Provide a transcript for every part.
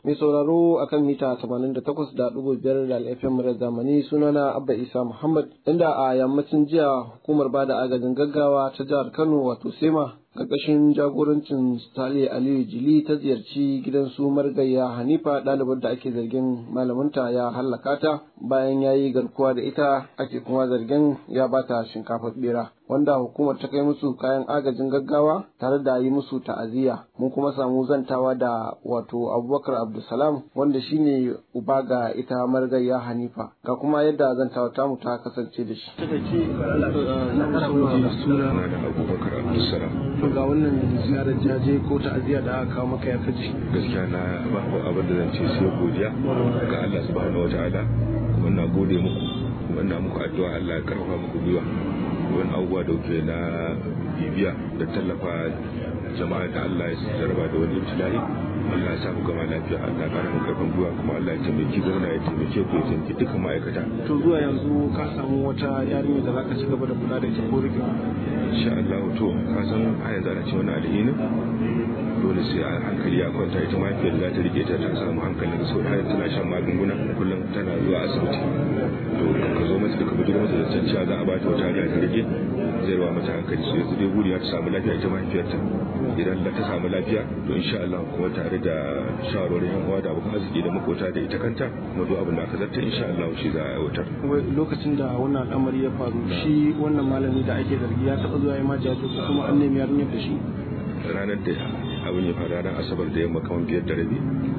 mai sauraro akan mita 88.5 da alfm murar zamani sunana abba isa muhammad inda a yammacin jiya hukumar bada agajin gaggawa ta jihar kano wato sema ƙarƙashin jagorancin Stali Aliyu Jili ta ziyarci gidan su margayya Hanifa ɗalibar da ake zargin malaminta ya hallaka ta bayan ya yi garkuwa da ita ake kuma zargin ya bata shinkafar bera wanda hukumar ta kai musu kayan agajin gaggawa tare da yi musu ta'aziyya mun kuma samu zantawa da wato Abubakar Abdulsalam wanda shine uba ga ita margayya Hanifa ga kuma yadda zantawa tamu ta kasance da shi. Abubakar Abdulsalam. to ga wannan ziyarar jaje ko ta'aziyya da aka kawo maka ya kaji gaskiya na babu abin da zan ce sai godiya ga Allah subhanahu wataala kuma na gode muku kuma ina muku addu'a Allah ya karfafa muku gwiwa wani abubuwa da kuke na bibiya da tallafa jama'a da Allah ya jarraba da wani ibtila'i Allah ya samu gama lafiya Allah ya kara mu karfin gwiwa kuma Allah ya taimaki gwamna ya taimake ku ya taimaki dukkan ma'aikata to zuwa yanzu ka samu wata yarinya da zaka ci gaba da kula da ita ko rike insha Allah to ka san a yanzu ana cewa alhini dole sai a hankali ya kwanta ita mahaifiyar za ta rike ta ta samu hankalin sau har tana shan magunguna kullum tana zuwa asibiti to ka zo mata da ka bijiro mata da cewa za a ba ta wata hanya ta rike zai rawa mata hankali sai yanzu dai buri ta samu lafiya ita mahaifiyarta idan ta samu lafiya to insha Allah kuma tare da shawarwarin yan uwa da abokan arziki da makota da ita kanta kuma duk abin da aka zarta insha Allah shi za a aiwatar lokacin da wannan al'amari ya faru shi wannan malami da ake zargi ya taɓa zuwa ya ma jaje ko kuma an nemi yarinyar da shi ranar da abin ya faru ranar asabar da yamma kamar biyar da rabi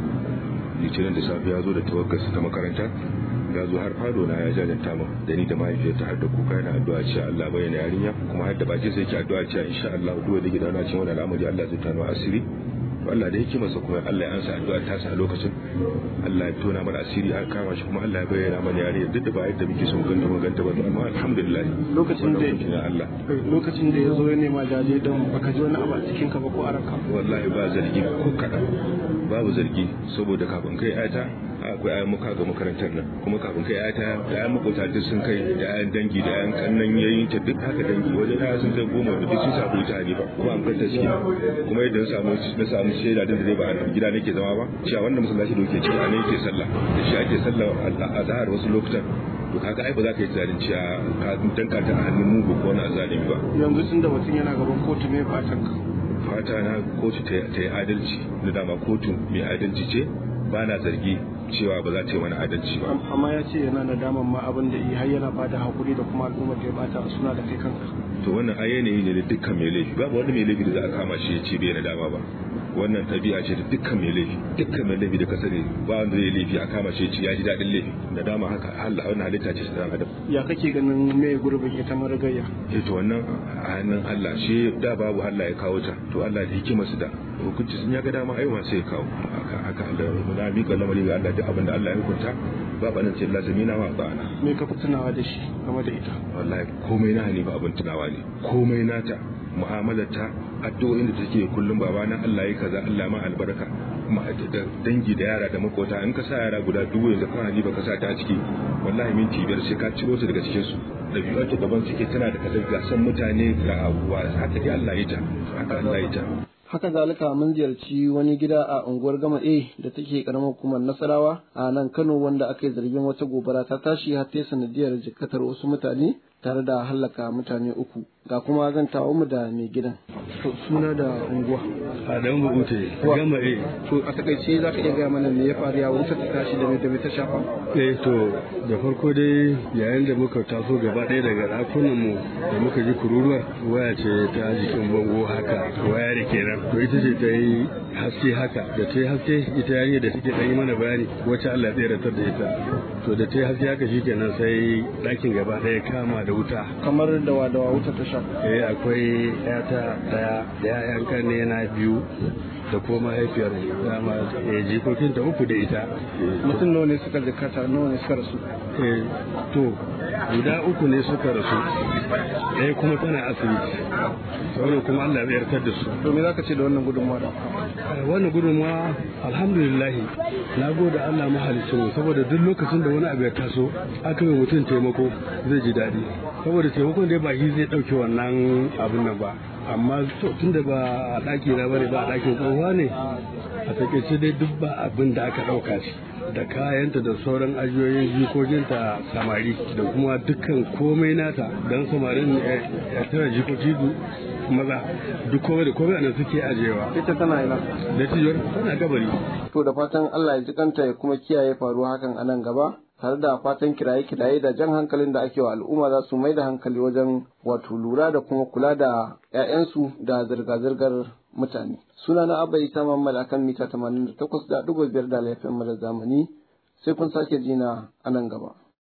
litinin da safe ya zo da tawaggarsa ta makaranta ya zo har fado na ya jajanta min da ni da mahaifiyarta har da kuka yana addu'a cewa Allah bayyana yarinya kuma har da baki sai yake addu'a cewa insha Allah duk da gidana cikin wannan al'amari Allah zai tano asiri to Allah da yake masa kuma Allah ya ansa addu'a ta sa lokacin Allah ya tona mana asiri har kama shi kuma Allah ya bayyana mana yarinya duk da ba yadda muke son ganta mun ganta ba amma alhamdulillah lokacin da Allah lokacin da ya zo ya nema jaje don baka ji wani abu a cikin ka ba ko araka wallahi ba zargi ko kadan babu zargi saboda kafin kai ayata akwai ayan muka ga makarantar nan kuma kafin kai ayata da ayan makota duk sun kai da ayan dangi da ayan kannan yayin ta duk haka dangi wajen aya sun kai goma da duk sun samu ita ne ba kuma an kai ta ciki kuma yadda na samu na samu shaida din da dai ba a gida nake zama ba cewa wannan masallaci da yake ciki a ne yake sallah da shi ake sallah a zahar wasu lokutan to kaga ai ba za ka yi tunanin cewa ka danka ta a hannun mugu ko wani azalimi ba yanzu tun da mutum yana gaban kotu mai fatan ka fata na kotu ta yi adalci da dama kotu mai adalci ce ba na zargi cewa ba za ta yi mana adalci ba amma ya ce yana nadaman ma abin da har yana bada hakuri da kuma al'ummar da ya bata suna da kai kanka to wannan ai yanayi ne da dukkan mai laifi babu wani mai laifi da za a kama shi ya ce bai nadama ba wannan tabi'a ce da dukkan mai laifi dukkan mai laifi da kasare ba wanda zai laifi a kama shi ya ce ya ji daɗin laifi nadama haka Allah wannan halitta ce ta adam ya kake ganin me gurbin ita marigayya eh to wannan a hannun Allah shi da babu Allah ya kawo ta to Allah da hikimarsa da hukunci sun ya ga dama aiwa sai ya kawo haka haka Allah na mika lamari ga Allah duk abin da Allah ya hukunta ba banin ce lazimi na ma ba'ana me ka fi tunawa da shi game da ita wallahi komai na ne ba abin tunawa ne komai nata mu'amalarta addu'o'in da take kullum baba na Allah ya kaza Allah ma albarka da dangi da yara da makota in ka sa yara guda dubu yanzu kana ji baka sa ta ciki wallahi minti biyar sai ka ciro su daga cikin su da biyu ta gaban suke tana da kaza ga san mutane ga abuwa haka dai Allah ya ta haka Allah ya ta haka zalika mun ziyarci wani gida a unguwar gama a da take karamar hukumar nasarawa a nan kano wanda aka yi zargin wata gobara ta tashi har ta sanadiyar jikatar wasu mutane tare da hallaka mutane uku ga kuma zan tawo mu da mai gidan suna da unguwa a dan bugute gama eh to a takaice za ka iya gaya mana me ya faru ya wuce ta tashi da me da me ta shafa eh to da farko dai yayin da muka taso gaba ɗaya daga ɗakunan mu da muka ji kururuwar waya ce ta jikin bango haka waya da kenan to ita ce ta yi haske haka da ta yi haske ita yarinya da take ɗan yi mana bayani wacce Allah ya tsere da ita to da ta yi haske haka shikenan sai ɗakin gaba ɗaya kama da wuta kamar da wa da wa wuta ta shafa eh akwai yata daya da yayan kanne na biyu da kuma mahaifiyar dama eh jikokin ta uku da ita mutum nawa ne suka jikata nawa ne suka rasu eh to guda uku ne suka rasu ɗaya kuma tana asibiti sauran kuma Allah ya yarkar da su to me zaka ce da wannan gudunmawa da wannan gudunmawa alhamdulillah na gode Allah mahalicin mu saboda duk lokacin da wani abu ya taso aka yi mutum taimako zai ji daɗi saboda taimakon dai ba shi zai ɗauke wannan abun nan ba amma tun da ba a ɗaki na bane ba a ɗakin tsohuwa ne a takaice dai duk ba abin da aka ɗauka shi da kayanta da sauran ajiyoyin jikokinta samari da kuma dukkan komai nata don samarin ya tana jikoki maza duk komai da komai anan suke ajiyewa ita tana ina da tijiyar tana gabari to da fatan Allah ya ji kanta ya kuma kiyaye faruwa hakan a nan gaba tare da fatan kiraye-kiraye da jan hankalin da ake wa al'umma za su mai da hankali wajen wato lura da kuma kula da 'ya'yansu da zirga-zirgar mutane. Suna na Abba Isa Muhammad akan mita 88.5 da laifin mara zamani sai kun sake jina a nan gaba.